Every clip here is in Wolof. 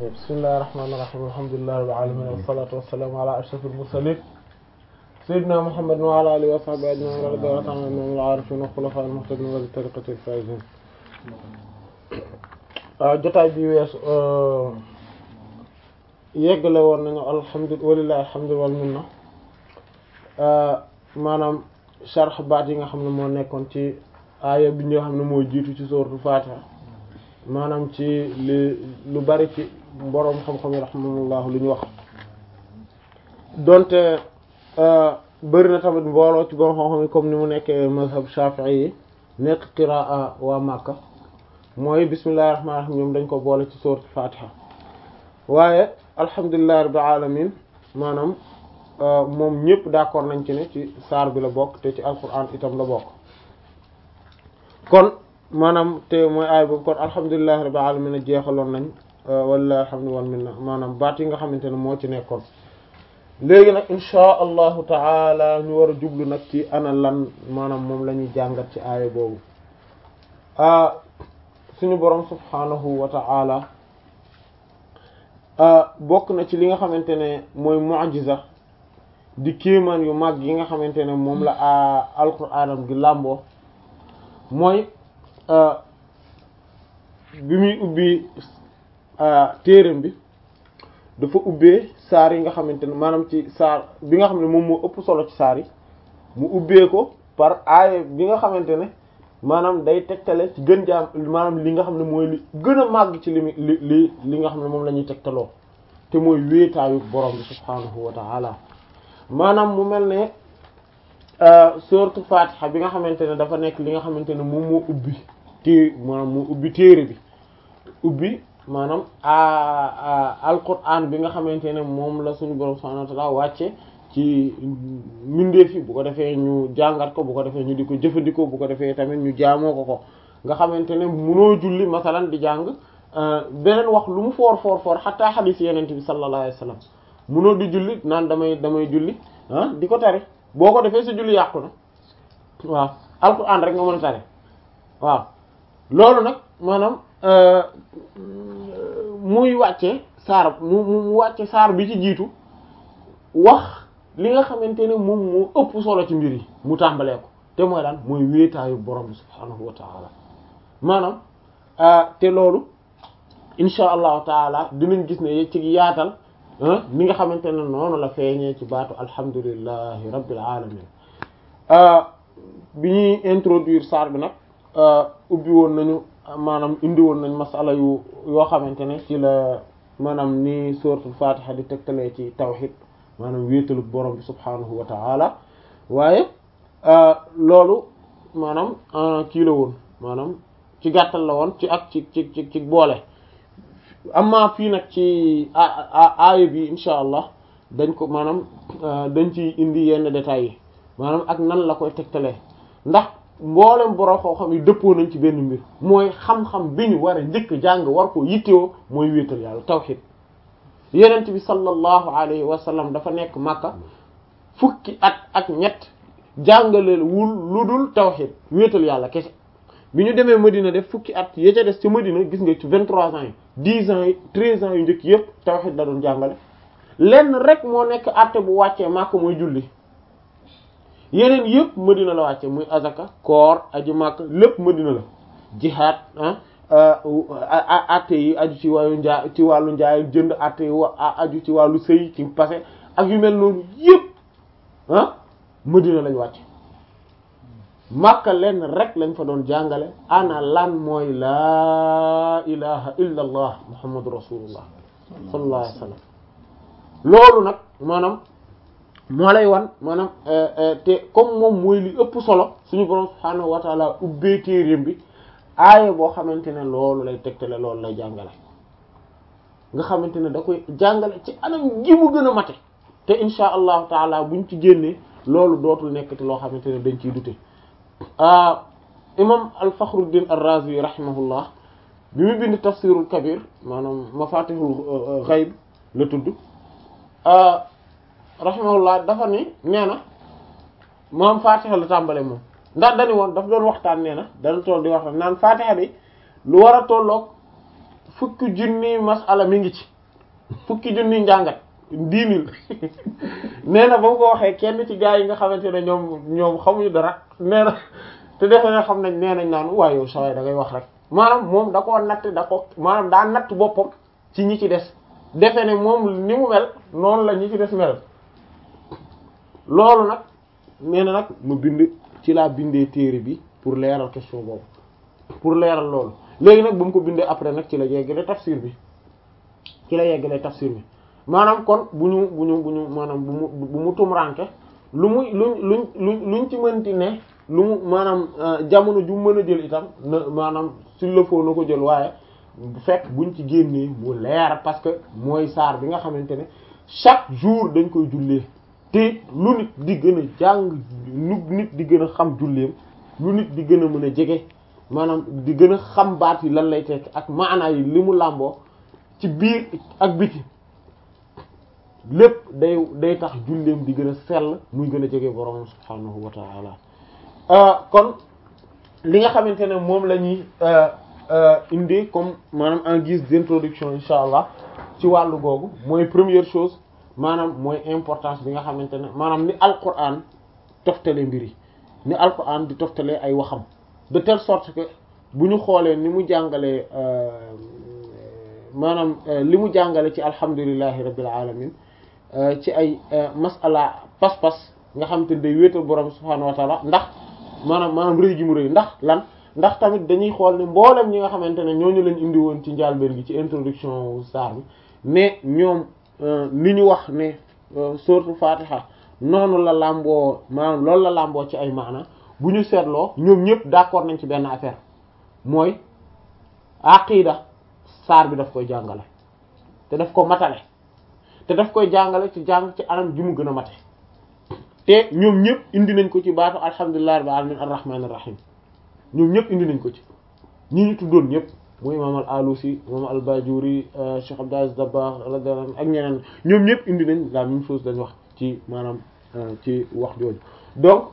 bismillahir rahmanir rahim alhamdulillahi rabbil alamin wassalatu wassalamu ala ashrafil mursalin sayyidina muhammadin wa ala alihi wa sahbihi ajma'in radiyallahu ta'ala anhum al-arifin wa khulafa'il muhtadin wa tariqatil faizin jotaay bi wees yeggale woon nañu alhamdulillah walillahi alhamdu wal minna maanaam sharh baat yi nga xam ne moo nekkoon ci aaya bi nga xam ne moo jiitu ci sourate Fatiha maanaam ci li lu bari ci boroom xam-xam yi rahimahullah lu ñu wax donte bëri na tamit mbooloo ci boroom xam-xam yi comme ni mu nekkee mazhab Shafi'i yi nekk qiraa waa Makka mooy bismillahir rahmanir rahim ñoom dañ ko boole ci sourate Fatiha waaye alhamdulillahi rabbil alamin maanaam moom ñëpp d'accord nañ ci ne ci saar bi la bokk te ci alquran itam la bokk kon maanaam te mooy aay boobu kon alhamdulillahi rabbil alamin a jeexaloon nañ walla alhamdu wal minna maanaam baat yi nga xamante ne moo ci nekkoon léegi nag insha allahu taala ñu war a jublu nag ci ana lan maanaam moom la ñuy jàngat ci aaya boobu suñu boroom subhanahu wa ta'ala bokk na ci li nga xamante ne mooy mu'jiza di kéemaan yu mag yi nga xamante ne moom la alquraanam gi làmboo mooy bi muy ubbi téeram bi dafa ubbee saar yi nga xamante ne maanaam ci saar bi nga xam ne moom moo ëpp solo ci saar yi mu ubbee ko par aaya bi nga xamante ne maanaam day tegtale ci gën jaam maanaam li nga xam ne mooy li gën a màgg ci li li li li nga xam ne moom la ñuy tegtaloo te mooy wéetaayu borom bi subhaanahu wa ta'ala maanaam mu mel ne sourate Fatiha bi nga xamante ne dafa nekk li nga xamante ne moom moo ubbi té maanaam moo ubbi téere bi ubbi maanaam alquran bi nga xamante ne moom la suñu borom subhaanahu wa ta'ala wàcce ci mbindeef yi bu ko defee ñu jàngat ko bu ko defee ñu di ko jëfandikoo bu ko defee tamit ñu jaamoo ko ko nga xamante ne munoo julli masalan di jàng beneen wax lu mu foor foor foor xataa xadiis yeneen bi sallallahu alayhi wasallam munoo di julli naan damay damay julli ah di ko tari boo ko defee sa julli yàqu na waaw alquran rek nga mën a tari waaw loolu nag maanaam muy wàcce saar mu mu wàcce saar bi ci jiitu wax li nga xamante ne moom moo ëpp solo ci mbir yi mu tàmbalee ko te mooy daan mooy wéetaayu borom bi subhaanahu wa taala maanaam te loolu insha allahu taala dinañ gis ne ci yaatal ni nga xamante ne noonu la feeñee ci baatu alhamdulillahi rabbil alamin bi ñuy introduire saar bi nag ubbi woon nañu maanaam indi woon nañ masala yu yoo xamante ne ci la maanaam ni suratul fatiha di tegtalee ci tawhid maanaam wéetalu borom bi subhaanahu wa ta'ala waaye loolu maanaam kii la woon maanaam ci gàttal la woon ci ak ci ci ci ci boole amma fii nag ci aaya bi insha allah dañ ko maanaam dañ ci indi yenn détails yi maanaam ak nan la koy tegtalee ndax mboolem borom xam-xam yi dëppoo nañ ci benn mbir mooy xam-xam bi ñu war a njëkk jàng war ko yittewoo mooy wéetal yàlla tawhid yenent bi sallallahu alayhi wa sallam dafa nekk Makka fukki at ak ñett jàngaleel wul lu dul tawhid wéetal yàlla kese bi ñu demee Medina def fukki at ya ca des ci Medina gis nga ci vingt-trois ans yi dix ans yi treize ans yu njëkk yépp tawhid la doon jàngale lenn rek moo nekk àtte bu wàccee Makka mooy julli yeneen yépp Medina la wàcce muy azaka koor aji Makka lépp Medina la jihaad ah atte yi aju ci wàllu njaay ci wàllu njaay jënd atte yi aju ci wàllu sëy ci passé ak yu mel noonu yëpp ah Madina lañ wàcc Makka lenn rek lañ fa doon jàngale ana lan mooy laa ilaha illa allah muhammadu rasulullah sallallahu alayhi wa sallam loolu nag maanaam moo lay wan maanaam te comme moom mooy li ëpp solo suñu borom subhaanahu wa taala ubbee téereem bi aaya boo xamante ne loolu lay tegtale loolu lay jàngale nga xamante ne da koy jàngale ci anam gi mu gën a mate te insha allahu taala buñ ci génnee loolu dootul nekkati loo xamante ne dañ ciy dute imam al-Fakhruddin ar-Razi rahimahullah bi mu bind tafsirul kabir maanaam mafatihul ghaib la tudd rahimahullah dafa ni nee na maam fatiha la tàmbale moom ndax dañu woon daf doon waxtaan nee na dana toll di waxtaan naan fatiha bi lu war a tolloog fukki junni masala mi ngi ci fukki junni njàngat dix mille nee na ba mu ko waxee kenn ci gaa yi nga xamante ne ñoom ñoom xamuñu dara nee na te defe ne xam nañ nee nañ naan waaye yow saway da ngay wax rek maanaam moom da koo natt da ko maanaam daa natt boppam ci ñi ci des defe ne moom ni mu mel noonu la ñi ci des mel loolu nag nee na nag mu bind ci laa bindee téere bi pour leeral question boobu pour leeral loolu léegi nag ba mu ko bindee après nag ci la yeggale tafsir bi ci la yeggale tafsir bi maanaam kon bu ñu bu ñu bu ñu maanaam bu mu bu mu tumranke lu muy luñ luñ luñ luñ ci mënti ne lu mu maanaam jamono ju mën a jël itam na maanaam s'il le faut na ko jël waaye bu fekk buñ ci génnee mu leer parce que mooy saar bi nga xamante ne chaque jour dañ koy jullee te lu nit di gën a jàng lu nit di gën a xam julleem lu nit di gën a mën a jege maanaam di gën a xam baat yi lan lay tekk ak maanaa yi li mu làmboo ci biir ak biti lépp day day tax julleem di gën a sell muy gën a jege borom subhaanahu wa ta'ala kon li nga xamante ne moom la ñuy indi comme maanaam en guise d'introduction insha allah ci wàllu googu mooy première chose maanaam mooy importance bi nga xamante ne maanaam ni alquran toftale mbir yi ni alquran di toftalee ay waxam de telle sorte que bu ñu xoolee ni mu jàngalee maanaam li mu jàngale ci alhamdulillahi rabbil alamin ci ay masala pas-pas nga xamante ne day wéetal borom subhaanahu wa taala ndax maanaam maanaam rëy gi mu rëy ndax lan ndax tamit dañuy xool ne mboolem ñi nga xamante ne ñooñu leen indi woon ci njàlbéen gi ci introduction saar bi mais ñoom li ñu wax ne sourate Fatiha noonu la làmboo maanaam loolu la làmboo ci ay maana bu ñu seetloo ñoom ñëpp d'accord nañ ci benn affaire mooy aqida saar bi daf koy jàngale te daf ko matale te daf koy jàngale ci jàng ci anam ji mu gën a mate te ñoom ñëpp indi nañ ko ci baatu alhamdulillahi rabbil alamin arrahmanir rahim ñoom ñëpp indi nañ ko ci ñi ñu tuddoon ñëpp mooy imam al alusi imam al bajuri cheikh abdul aziz dabakh radiyallahu anhu ak ñeneen ñoom ñëpp indi nañ la même chose dañ wax ci maanaam ci wax jooju donc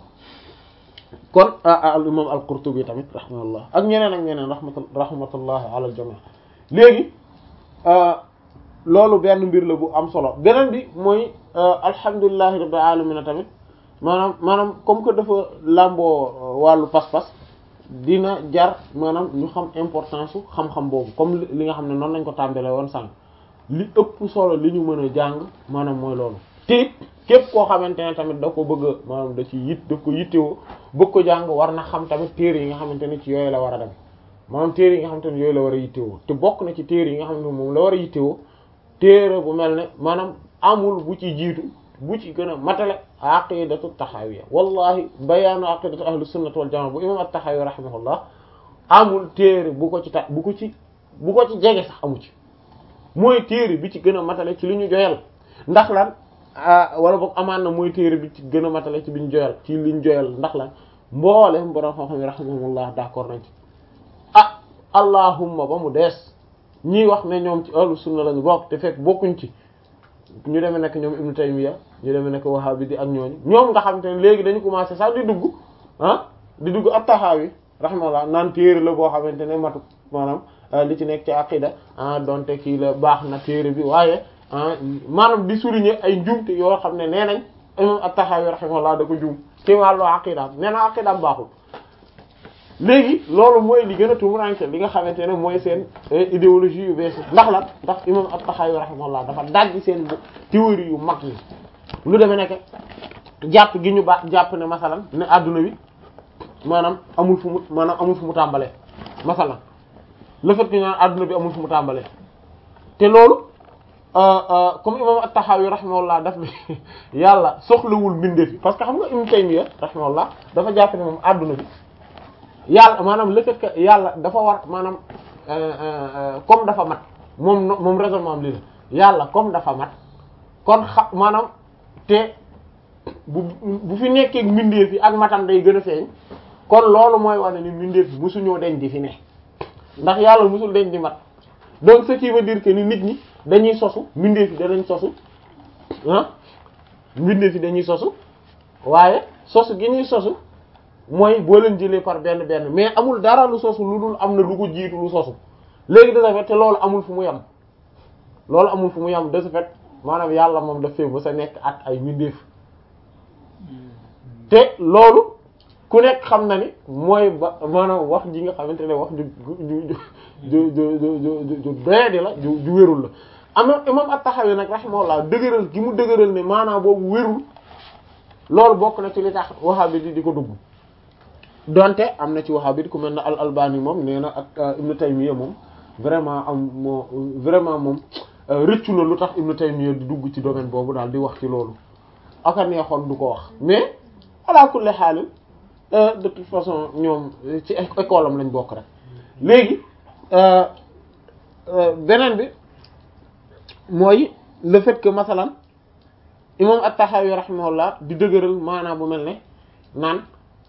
kon al imam al qurtubi tamit rahimahullah ak ñeneen ak ñeneen rahmatu rahmatullah ala al jami' léegi loolu benn mbir la bu am solo beneen bi mooy alhamdulillahi rabbil alamin tamit maanaam maanaam comme que dafa làmboo wàllu pas-pas dina jar maanaam ñu xam importance su xam-xam boobu comme li nga xam ne noonu lañ ko tàmbalee woon sànq li ëpp solo li ñu mën a jàng maanaam mooy loolu te képp koo xamante ne tamit da ko bëgg maanaam da ci yit daf ko yittewoo bëgg ko jàng war na xam tamit téere yi nga xamante ne ci yooyu la war a dem maanaam téere yi nga xamante ne yooyu la war a yittewoo te bokk na ci téere yi nga xam ne moom la war a yittewoo téere bu mel ne maanaam amul bu ci jiitu bu ci gën a matale aqidatu taxawiya wallahi bayaanu aqidatu ahlu sunnati wal jamaa bu imam at-Taxawi rahimahullah amul téere bu ko ci ta bu ko ci bu ko ci jege sax amu ci mooy téere bi ci gën a matale ci li ñu joyal ndax lan wala boog amaan na mooy téere bi ci gën a matale ci bi ñu joyal ci li ñu joyal ndax lan mboolem borom xam-xam yi rahimahumullah d'accord nañ ci ah allahumma ba mu dees ñii wax ne ñoom ci ahlu sunna lañu bokk te fekk bokkuñ ci ñu demee nekk ñoom Ibn Taymiyya ñu demee nekk Wahhabi di ak ñooñu ñoom nga xam te ne léegi dañu commencé sax di dugg ah di dugg at-Tahawi rahimahullah naan téere la boo xamante ne matu maanaam li ci nekk ci aqida ah donte kii la baax na téere bi waaye ah maanaam di souligner ay njuumte yoo xam ne nee nañ imam at-Tahawi rahimahullah da ko juum ci wàllu aqida nee na aqida baaxul léegi loolu mooy li gën a tumuranke li nga xamante ne mooy seen idéologie yu bees ndax la ndax imam at-Tahawi rahimahullah dafa dajji seen théorie yu mag yi lu demee nekk jàpp gi ñu ba jàpp ne masalan ne adduna bi maanaam amul fu mu maanaam amul fu mu tàmbalee masalan le fait que ñu naan adduna bi amul fu mu tàmbalee te loolu comme imam at-Tahawi rahimahullah daf ne yàlla soxlawul mbindeef yi parce que xam nga Ibn Taymiyya rahimahullah dafa jàpp ne moom adduna bi yàlla maanaam le fait que yàlla dafa war maanaam comme dafa mat moom moom raisonnement am lii la yàlla comme dafa mat kon xa maanaam te bu bu fi nekkee mbindeef yi ak matam day gën a feeñ kon loolu mooy wane ni mbindeef yi musuñoo deñ di fi ne ndax yàlla musul deñ di mat donc ce qui veut dire que ni nit ñi dañuy sosu mbindeef yi danañ sosu ah mbindeef yi dañuy sosu waaye sosu gi ñuy sosu mooy boo leen jëlee par benn benn mais amul dara lu sosu lu dul am na lu ko jiitu lu sosu léegi de ce fait te loolu amul fu mu yem loolu amul fu mu yem de ce fait maanaam yàlla moom daf fee ba sa nekk ak ay mbindeef te loolu ku nekk xam na ni mooy ba maanaam wax ji nga xamante ne wax ju ju ju ju ju ju doyadi la ju ju wérul la am imam at-Tahawi nag rahimahullah dëgëral gi mu dëgëral ne maanaam boobu wérul loolu bokk na ci li tax Wahhabi di di ko dugg donte am na ci Wahhabi ku mel ne al-Albani moom nee na ak Ibn Taymiyya moom vraiment am moo vraiment moom rëccu na lu tax Ibn Taymiyya di dugg ci domaine boobu daal di wax ci loolu aka neexoon du ko wax mais ala kulli haal de toute façon ñoom ci école am lañ bokk rek léegi beneen bi mooy le fait que masalan imam at-Tahawi rahimahullah di dëgëral maanaam bu mel ne naan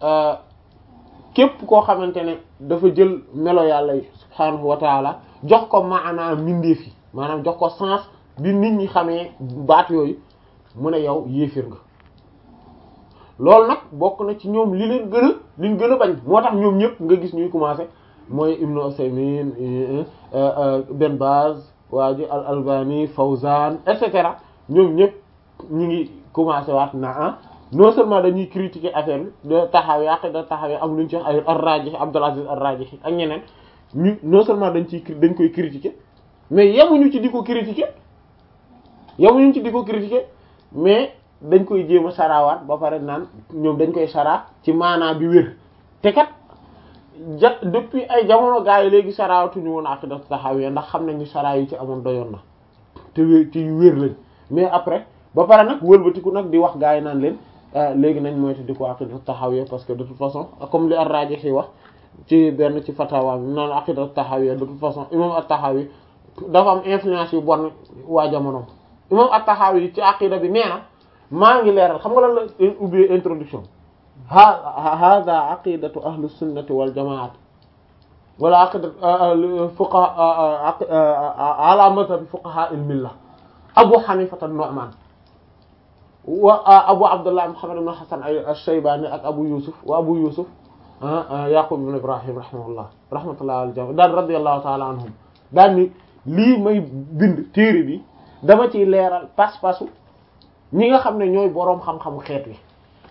képp koo xamante ne dafa jël melo yàlla yi subhaanahu wa taala jox ko maanaam mbindeef yi maanaam jox ko sens bi nit ñi xamee baat yooyu mu ne yow yéefir nga loolu nag bokk na ci ñoom li leen gën a liñ gën a bañ moo tax ñoom ñëpp nga gis ñuy commencer mooy Ibnu Usaymin Ben Baz waa ji al Albani Fawzan et cetera ñoom ñëpp ñu ngi commencer waat na ah non seulement dañuy critiquer affaire bi da taxaw yàq da taxawee am lu ñu ci wax ay ar-Rajih Abdul Aziz ar-Rajih ak ñeneen ñu non seulement dañ ciy dañ koy critiquer mais yemuñu ci di ko critiquer yemuñu ci di ko critiquer mais dañ koy jéem a sarawaat ba pare naan ñoom dañ koy sara ci maanaa bi wér te kat ja depuis ay jamono gaa yi léegi sarawatuñu woon aqidatu tahawiyya ndax xam nañ ni sara yi ci amoon doyoon na te wér ci wér lañ mais après ba pare nag wëlbatiku nag di wax gaa yi naan leen léegi nañ moytu di ko aqidatu tahawiyya parce que de toute façon comme li ar-Rajihi wax ci benn ci fatawa bi naan aqidatu tahawiyya de toute façon imam at-Tahawi dafa am influence yu bon waa jamonoom imam at-Tahawi ci aqida bi nee na maa ngi leeral xam nga lan la ubbee introduction ha hada aqidatu ahlu sunnati wal jamaat wala aqidatu fuqaha ala madhab fuqaha al milla abu hanifata an-nu'man wa abu abdullah muhammad ibn hasan ash-shaybani ak abu yusuf wa abu yusuf yaqub ibn ibrahim rahimahullah rahmatullah al jami daan radiyallahu ta'ala anhum daan ni lii may bind téere bi dama ciy leeral pas-pasu ñi nga xam ne ñooy boroom xam-xamu xeet wi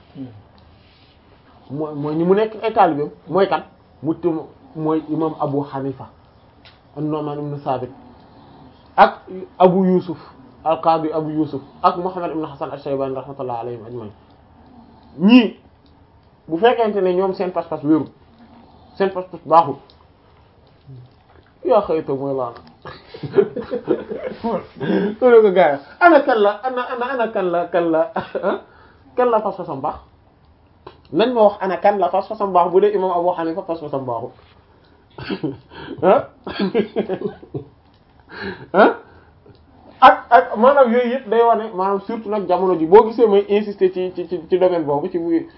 mooy mooy ñi mu nekk ay taalibeem mooy kan mu tum mooy imam Abu Hanifa an-Nu'man ibn Sabit ak Abu Yusuf al-Qadi Abu Yusuf ak Muhammad ibn Hasan ash-Shaybani rahmatullah alayhim ajma'in ñii bu fekkente ne ñoom seen pas-pas wéru seen pas-pas baaxul yaa xëyta mooy laana loolu ko gars yi ana kan la ana ana ana kan la kan la kan la fas-fasam baax nañ ma wax ana kan la fas-fasam baax bu dee imam Abu Hanifa fas-fasam baaxul ah ah ak ak maanaam yooyu yëpp day wane maanaam surtout nag jamono ji boo gisee may insister ci ci ci domaine boobu ci muy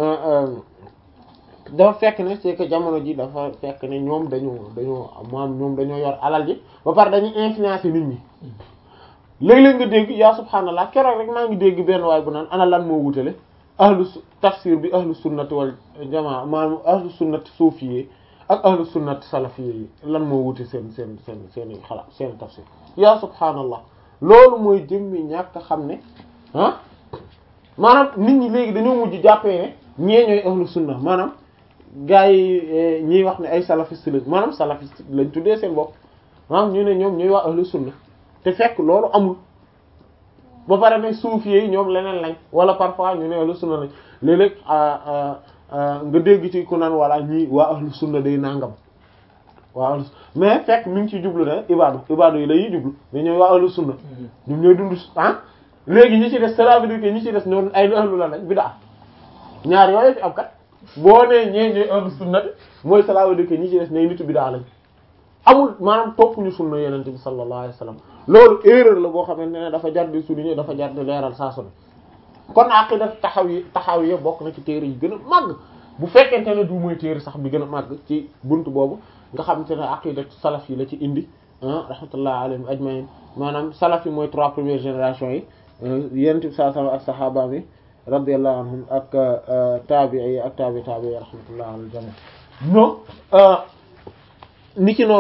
dafa fekk ne c'est que jamono ji dafa fekk ne ñoom dañoo dañoo maam ñoom dañoo yor alal ji ba pare dañuy influencer nit ñi léeg-léeg nga dégg yaa subhaanallah keroog rek maa ngi dégg benn waay bu naan ana lan moo wutale ahlu tafsir bi ahlu sunnati wal jamaa maanaam ahlu sunnati suufiyee ak ahlu sunnati salafiyee yi lan moo wute seen seen seen seen xalaat seen tafsir yaa subhaanallah loolu mooy jëmmi ñàkk xam ne ah maanaam nit ñi léegi dañoo mujj jàppee ne ñee ñooy ahlu sunna maanaam gaa yi ñiy wax ne ay salafiste lañ maanaam salafiste lañ tuddee seen bopp maanaam ñu ne ñoom ñooy wax ahlu sunna te fekk loolu amul ba pare ne suufiyee yi ñoom leneen lañ wala parfois ñu ne ahlu sunna lañ léeg-léeg nga dégg ci ku naan wala ñii waa ahlu sunna day nangam waa ahlu mais fekk mi ngi ci jublu ne ibaadu ibaadu yi lay jublu mais ñooy waa ahlu sunna ñoom ñooy dund ah léegi ñi ci des cela veut dire que ñi ci des ñoom ay ahlu la lañ bid'a ñaar yooyu fi am kat boo nee ñee ñooy ahlu sunna mooy cela veut dire que ñi ci des ñooy nitu bid'a lañ amul maanaam topp ñu sunna yenente bi sallallahu alayhi wasallam loolu erreur la boo xamante ne dafa jar di souligner dafa jar di leeral saa su ne kon aqida taxaw yi taxaw yi bokk na ci téere yi gën a màgg bu fekkente ne du mooy téere sax bi gën a màgg ci buntu boobu nga xamante ne aqida salaf yi la ci indi ah rahmatullah alayhim ajmain maanaam salaf yi mooy trois premières générations yi yenente bi sallallahu alayhi wasallam ak sahaaba yi radiyallahu anhum ak tabi'i yi ak tabi tabi yi rahmatullah alal jami non ni ki noonu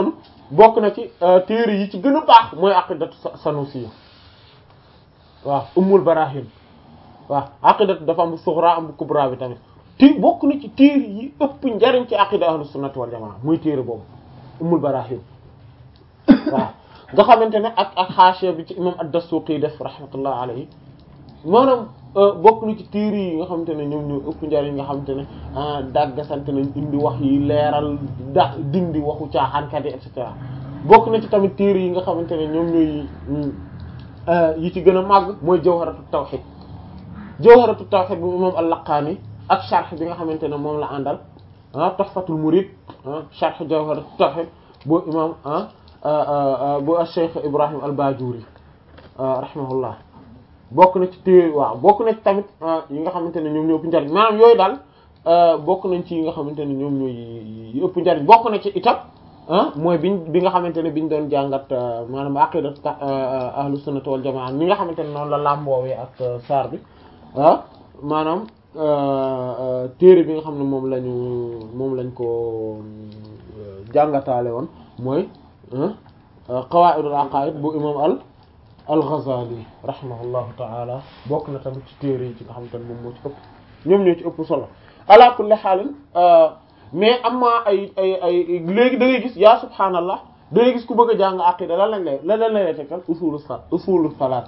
bokk na ci téere yi ci gën a baax mooy aqidatu sanusi waaw ummul barahin waaw aqidatu dafa am bu sughra am bu kubra bi tamit ti bokk na ci téere yi ëpp njariñ ci aqida ahlus sunnati wal jamaa muy téere boobu ummul barahin waaw nga xamante ne ak ak xaashiya bi ci imam ad-Dasuqi def rahmatullah alayhi maanaam bokk na ci téere yi nga xamante ne ñoom ñoo ëpp njariñ nga xamante ne dàggasante nañ indi wax yi leeral da dindi waxu caaxaankat yi et cetera bokk na ci tamit téere yi nga xamante ne ñoom ñooy yi ci gën a màgg mooy jawharatu tawhid jawharatu tawhid bu imam al-Laqani ak sharh bi nga xamante ne moom la àndal ah tuhfatul murid ah sharh jawharatu tawhid bu imam ah bu Cheikh Ibrahim al-Bajuri rahimahullah bokk na ci téere waaw bokk na ci tamit yi nga xamante ne ñoom ñoo ëpp njariñ maanaam yooyu daal bokk nañ ci yi nga xamante ne ñoom ñooy yi ëpp njariñ bokk na ci itam mooy biñ bi nga xamante ne biñ doon jàngat maanaam aqidat ahlu sunnati wal jamaa ni nga xamante ne noonu la làmboowee ak saar bi ah maanaam téere bi nga xam ne moom lañu moom lañ ko jàngataale woon mooy qawaidul aqaid bu imam al al-Ghazali rahimahullahu ta'ala bokk na tamit ci téere yi ci nga xamante ne moom moo ci ëpp ñoom ñoo ci ëpp solo ala kulli xaalin mais am na ay ay ay léegi da ngay gis yaa subhaanallah da ngay gis ku bëgg a jàng aqida lan lañ lay lan lañ lay tekkal usulu sa usulu salaasa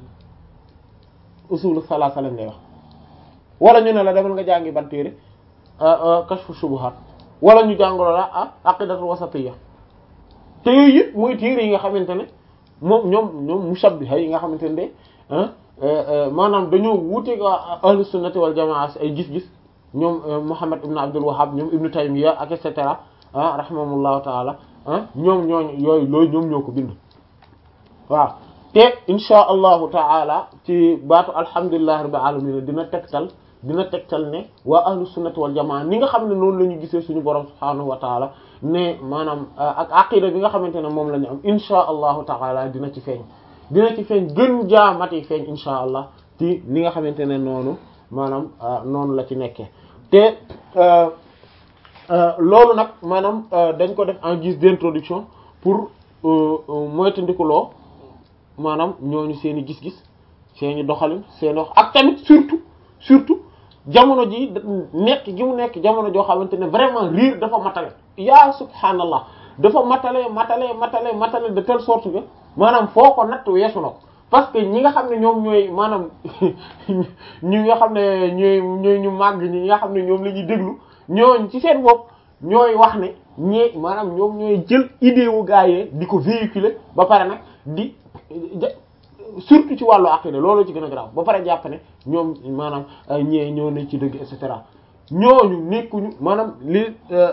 usulu salaasa lañ lay wax wala ñu ne la demal nga jàngi ban téere kashfu shubuhat wala ñu jàngalo la ah aqidatul wasatiyya te yooyu yëpp mooy téere yi nga xamante ne moom ñoom ñoom mushabbiha yi nga xamante ne maanaam dañoo wuute waa ahlu sunnati wal jamaa ay gis-gis ñoom Muhammad ibn Abdul Wahhab ñoom Ibn Taymiyya ak et cetera ah rahimahumullahu taala ah ñoom ñooñu yooyu loolu ñoom ñoo ko bind waaw te insha allahu taala ci baatu alhamdulillahi rabbil alamin dina tegtal dina tegtal ne waa ahlu sunnati wal jamaa ni nga xam ne noonu la ñu gisee suñu borom subhaanahu wa taala ne maanaam ak aqida bi nga xamante ne moom la ñu am insha allahu taala dina ci feeñ dina ci feeñ gën jaamati feeñ insha allah ci ni nga xamante ne noonu maanaam noonu la ci nekkee te loolu nag maanaam dañ ko def en guise d'introduction pour moytandikuloo maanaam ñooñu seen i gis-gis seen i doxalin seen wax ak tamit surtout surtout jamono ji nekk gi mu nekk jamono joo xamante ne vraiment riir dafa matale yaa subhaanallah dafa matale matale matale matale de telle sorte que maanaam foo ko natt weesu na ko parce que ñi nga xam ne ñoom ñooy maanaam ñi nga xam ne ñooy ñooy ñu màgg ñi nga xam ne ñoom la ñuy déglu ñooñ ci seen bopp ñooy wax ne ñee maanaam ñoom ñooy jël idée wu gaayee di ko véhiculer ba pare nag di surtout ci wàllu aqida loolu ci gën a garaaw ba pare jàpp ne ñoom maanaam ñee ñoo ne ci dëgg et cetera ñooñu nekkuñu maanaam li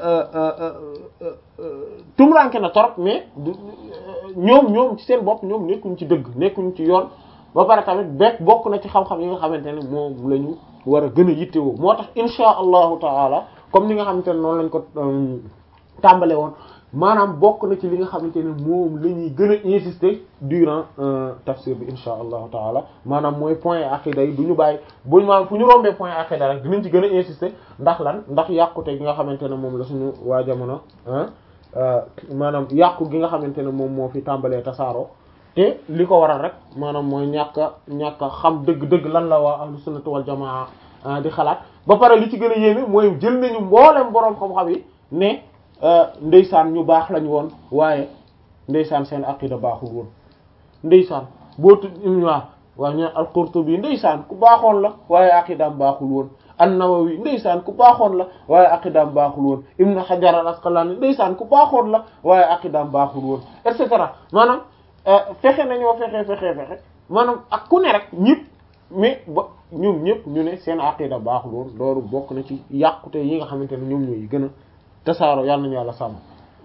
tumranke na torop mais ñoom ñoom ci seen bopp ñoom nekkuñu ci dëgg nekkuñu ci yoon ba pare tamit bekk bokk na ci xam-xam yi nga xamante ne moom la ñu war a gën a yittewoo moo tax insha allahu taala comme ni nga xamante ne noonu lañ ko tàmbale woon maanaam bokk na ci li nga xamante ne moom la ñuy gën a insister durant tafsir bi insha allahu taala maanaam mooy point aqida yi du ñu bàyyi buñ maanaam fu ñu rombee point aqida rek dinañ ci gën a insister ndax lan ndax yàqute gi nga xamante ne moom la suñu waa jamono maanaam yàqu gi nga xamante ne moom moo fi tàmbalee tasaaroo te li ko waral rek maanaam mooy ñàkk a ñàkk a xam dëgg-dëgg lan la waa ahlu sunnati wal jamaa di xalaat ba pare li ci gën a yéeme mooy jël nañu mboolem boroom xam-xam yi ne ndeysaan ñu baax lañu woon waaye ndeysaan seen aqida baaxul woon ndeysaan boo tudd waa waa ñu al-Qurtubi ndeysaan ku baaxoon la waaye aqidaam baaxul woon an-Nawawi ndeysaan ku baaxoon la waaye aqidaam baaxul woon Ibn Hajar al-Asqalani ndeysaan ku baaxoon la waaye aqidaam baaxul woon et cetera maanaam fexe nañoo fexe fexe fexe maanaam ak ku ne rek ñëpp mais ba ñoom ñëpp ñu ne seen aqida baaxul woon loolu bokk na ci yàqute yi nga xamante ne ñoom ñooy gën a tasaaro yàlla nañu yàlla sàmm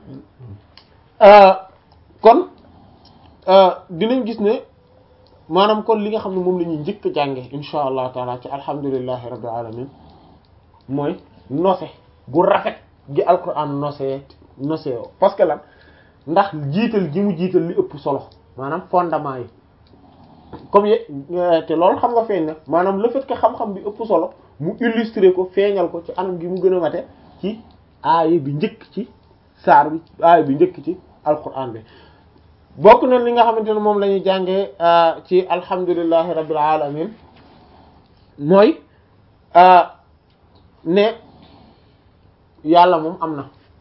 kon dinañ gis ne maanaam kon li nga xam ne moom la ñuy njëkk a jànge insha allah taala ci alhamdulillahi rabbil alamin mooy nose gu rafet gi alquran nose nose yoo parce que lan ndax jiital gi mu jiital li ëpp solo maanaam fondement yi comme ye te loolu xam nga feeñ na maanaam le fait que xam-xam bi ëpp solo mu illustrer ko feeñal ko ci anam gi mu gën a mate ci aaya bi njëkk ci saar bi aaya bi njëkk ci alquran bi bokk na li nga xamante ne moom la ñuy jàngee ci alhamdulillahi rabbil alamin mooy ne yàlla moom am na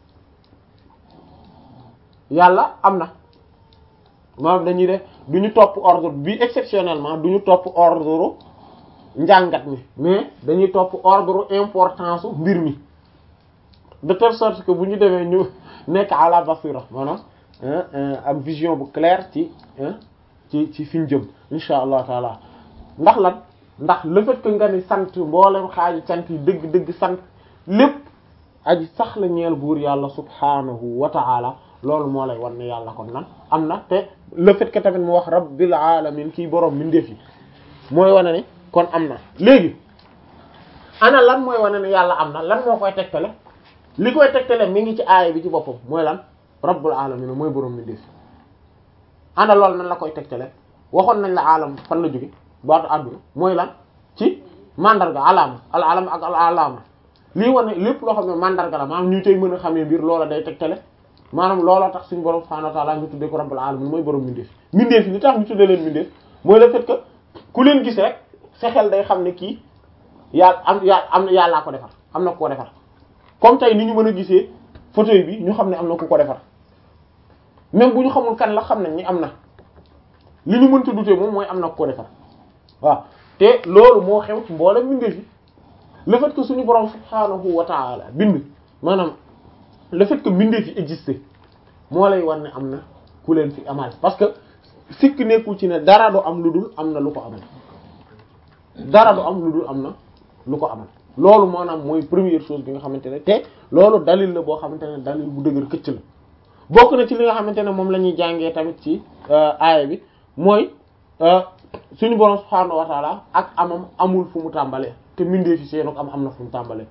yàlla am na maanaam dañuy def du ñu topp ordre bi exceptionnellement du ñu topp ordre njàngat mi mais dañuy topp ordre importance su mbir mi de telle sorte que bu ñu demee ñu nekk à la basira maanaam am vision bu claire ci ci ci fi ñu jëm insha allah taala ndax lan ndax le fait que nga ni sant mboolem xaaji sant yi dëgg dëgg sant lépp aji sax la ñeel buur yàlla subhanahu wa ta'ala loolu moo lay wan ne yàlla kon nan am na te le fait que tamit mu wax rabbil alamin kii boroom mindeef yi mooy wane ne kon am na léegi ana lan mooy wane ne yàlla am na lan moo koy tegtale li koy tegtale mi ngi ci aaya bi ci boppam mooy lan rabbul alamin mooy boroom mindeef yi ana loolu nan la koy tegtale waxoon nañ la alam fan la jóge baatu àdduna mooy lan ci mandarga alaama al alam ak al alaama lii wane lépp loo xam ne mandarga la maanaam ñu tey mën a xamee mbir loola day tegtale maanaam looloo tax suñu borom subhanahu wa ta'ala ñu tuddee ko rabbul alamin mooy borom mindeef mindeef yi li tax ñu tuddee leen mindeef mooy le fait que ku leen gis rek sa xel day xam ne kii yàlla am yàlla am na yàllaa ko defar am na ku ko defar comme tey ni ñu mën a gisee fauteuil bi ñu xam ne am na ku ko defar même bu ñu xamul kan la xam nañ ni am na li ñu mënta dutee moom mooy am na ku ko defar waaw te loolu moo xew ci mboolem mindeef yi le fait que suñu borom subhanahu wa ta'ala bind maanaam le fait que mbindeef yi existé moo lay war ne am na ku leen fi amal parce que sikk nekkul ci ne dara du am lu dul am na lu ko amal dara du am lu dul am na lu ko amal loolu maanaam mooy première chose bi nga xamante ne te loolu dalil la boo xamante ne dalil bu dëgër këcc la bokk na ci li nga xamante ne moom la ñuy jàngee tamit ci aaya bi mooy suñu borom subhaanahu wa taala ak amam amul fu mu tàmbalee te mbindeef yi seen am am na fu mu tàmbalee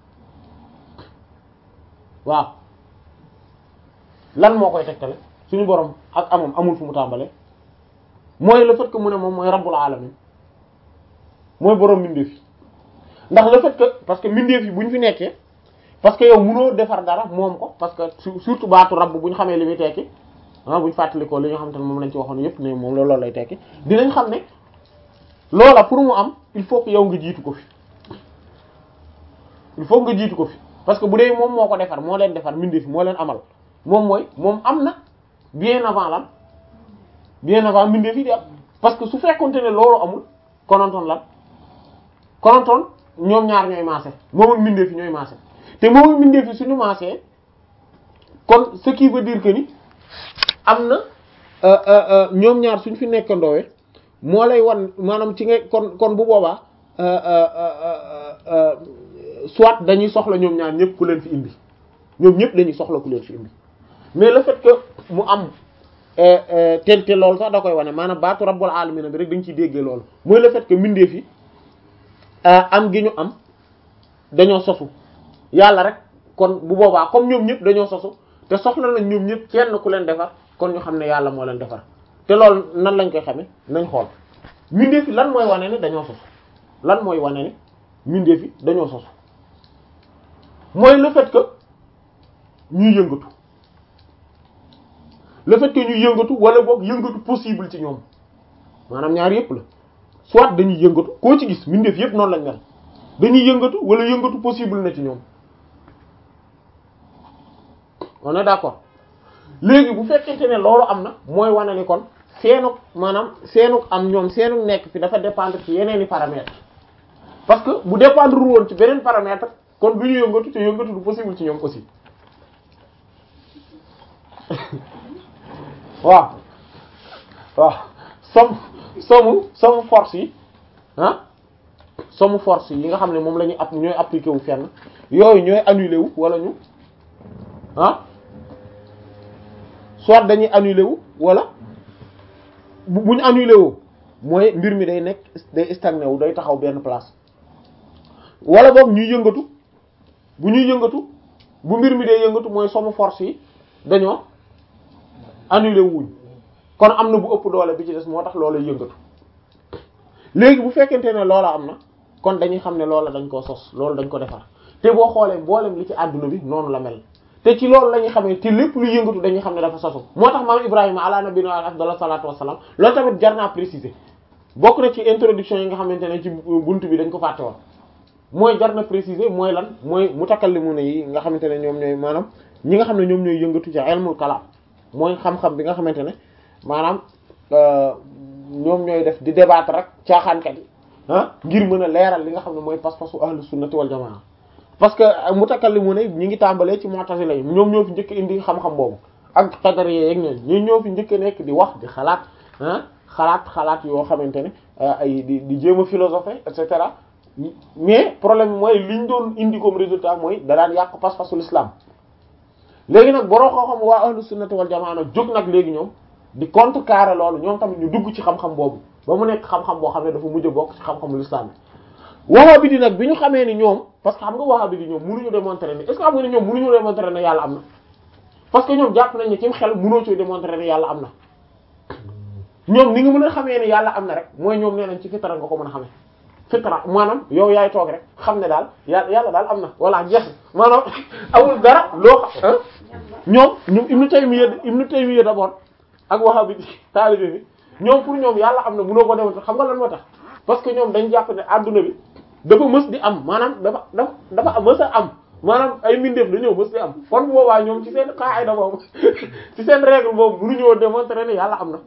waaw lan moo koy tegtale suñu borom ak amam amul fu mu tàmbalee mooy le fait que mu ne moom mooy rabbul alamin mooy borom mbindeef yi ndax le fait que parce que mbindeef yi bu ñu fi nekkee parce que yow mënoo defar dara moom ko parce que surtout baatu rabb bu ñu xamee li muy tekki ah bu ñu fàttalikoo li nga xamante ne moom lañ ci waxoon yépp ne moom loolu lay tekki dinañ xam ne loola pour mu am il faut que yow nga jiitu ko fi il faut nga jiitu ko fi parce que bu dee moom moo ko defar moo leen defar mbindeef moo leen amal moom mooy moom am na bien avant lan bien avant mbindeef yi di am parce que su fekkonte ne loolu amul konontoon lan konontoon ñoom ñaar ñooy maase moom ak mbindeef yi ñooy maase te moom ak mbindeef yi suñu maasee kon ce qui veut dire que ni am na ñoom ñaar suñ fi nekkandoowee moo lay wan maanaam ci nga kon kon bu boobaa soit dañuy soxla ñoom ñaar ñëpp ku leen fi indi ñoom ñëpp dañuy soxla ku leen fi indi mais le fait que mu am tel te loolu sax da koy wane maanaam baatu rabbul alamin bi rek dañ ciy déggee loolu mooy le fait que mbindeef yi am gi ñu am dañoo sosu yàlla rek kon bu boobaa comme ñoom ñëpp dañoo sosu te soxla nañ ñoom ñëpp kenn ku leen defar kon ñu xam ne yàlla moo leen defar te loolu nan lañ koy xamee nañ xool mbindeef yi lan mooy wane ni dañoo sosu lan mooy wane ni mbindeef yi dañoo sosu mooy le fait que ñuy yëngatu le fait que ñuy yëngatu wala boog yëngatu possible ci ñoom maanaam ñaar yëpp la soit dañuy yëngatu koo ci gis mbindeef yëpp noonu lañ mel dañuy yëngatu wala yëngatu possible na ci ñoom on est d'accord léegi bu fekkente ne loolu am na mooy wane ni kon seenuk maanaam seenuk am ñoom seenuk nekk fi dafa dépendre ci yeneeni paramètres parce que bu dépendre woon ci beneen paramètre kon du ñu yëngatu te yëngatu du possible ci ñoom aussi waaw waaw somme somme somme force yi ah somme force yi nga xam ne moom la ñuy app ñooy appliqué wu fenn yooyu ñooy annulé wu wala ñu ah soit dañuy annulé wu wala bu bu ñu annulé wu mooy mbir mi day nekk day stagné wu day taxaw benn place wala boog ñuy yëngatu bu ñuy yëngatu bu mbir mi day yëngatu mooy somme force yi dañoo annulé wuñ kon am na bu ëpp doole bi ci des moo tax loola yëngatu léegi bu fekkente ne loola am na kon dañuy xam ne loola dañ koo sos loolu dañ ko defar te boo xoolee mboolem li ci àdduna bi noonu la mel te ci loolu la ñuy xamee te lépp lu yëngatu dañuy xam ne dafa sosu moo tax maam Ibrahima ala nabiyina afdal salatu wassalam loolu tamit jar naa préciser bokk na ci introduction yi nga xamante ne ci buntu bi dañ ko fàtte woon mooy jar na préciser mooy lan mooy mutakallimuna yi nga xamante ne ñoom ñooy maanaam ñi nga xam ne ñoom ñooy yëngatu ci ilmul kalam mooy xam-xam bi nga xamante ne maanaam ñoom ñooy def di débattre rek caaxaankat yi ah ngir mën a leeral li nga xam ne mooy pas-pasu ahlu sunnati wal jamaa parce que mutakallimuna ñi ngi tàmbalee ci mu'tazila yi ñoom ñoo fi njëkk indi xam-xam boobu ak qadariyya yeeg ñooñu ñoo ñoo fi njëkk nekk di wax di xalaat ah xalaat xalaat yoo xamante ne ay di di jéem a philosopher et cetera mais problème bi mooy liñ doon indi comme résultat mooy da daan yàq pas-pasu l'islam léegi nag boroo xoo xam waa ahlu sunnati wal jamaa nag jóg nag léegi ñoom di contrecarrer loolu ñoom tamit ñu dugg ci xam-xam boobu ba mu nekk xam-xam boo xam ne dafa mujj a bokk ci xam-xamu l'islam bi wahhabi di nag bi ñu xamee ni ñoom parce que xam nga wahhabi di ñoom mënuñu démontrer ne est-ce que xam nga ne ñoom mënuñu démontrer ne yàlla am na parce que ñoom jàpp nañ ne ci xel mënoo ci démontrer ne yàlla am na ñoom ni nga mën a xamee ne yàlla am na rek mooy ñoom nee nañ ci fitra nga ko mën a xamee fitra maanaam yow yaay toog rek xam ne daal yàlla yàlla daal am na voilà jeex maanaam amul dara loo xam ñoom ñoom Ibnu Taymiyya Ibnu Taymiyya d'abord ak Wahhabi taalibe bi ñoom pour ñoom yàlla am na mënoo ko démontrer xam nga lan moo tax parce que ñoom dañ jàpp ne adduna bi dafa mës di am maanaam dafa dafa dafa mës a am maanaam ay mbindeef dañoo mës di am kon boobaa ñoom ci seen qaida boobu ci seen règle boobu mënuñoo démontrer ne yàlla am na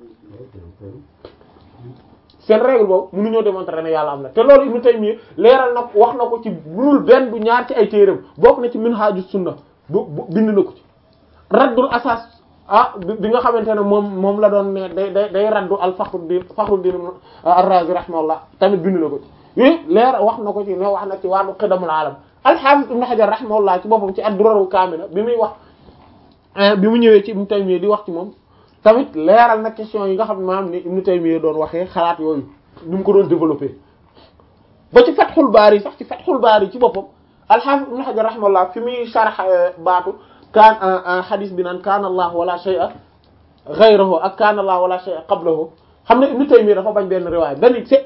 seen règle boobu mënuñoo démontrer ne yàlla am na te loolu Ibnu Taymiyya leeral na wax na ko ci bunul benn du ñaar ci ay téeram bokk na ci Minhajus Sunna bu bind na ko ci raddul asas ah bi nga xamante ne moom moom la doon ne day day day raddu al Fakhruddin Fakhruddin ar-Razi rahimahullah tamit bind na ko ci yooyu leer wax na ko ci ne wax na ci wàllu qidamul alam al-Hafiz Ibn Hajar rahimahullah ci boppam ci ad-Durarul Kamila bi muy wax bi mu ñëwee ci Ibn Taymiyya di wax ci moom tamit leeral na question yi nga xam ne maanaam ni Ibn Taymiyya doon waxee xalaat yooyu ni mu ko doon développé ba ci Fathul Bari sax ci Fathul Bari ci boppam al-Hafiz Ibn Hajar rahimahullah fi muy sharh baatu kaan hadith bi naan kaana Allah wala shay'a ghayruhu ak kaana Allah wala shay'a qablahu xam ne Ibn Taymiyya dafa bañ benn riwaaya benn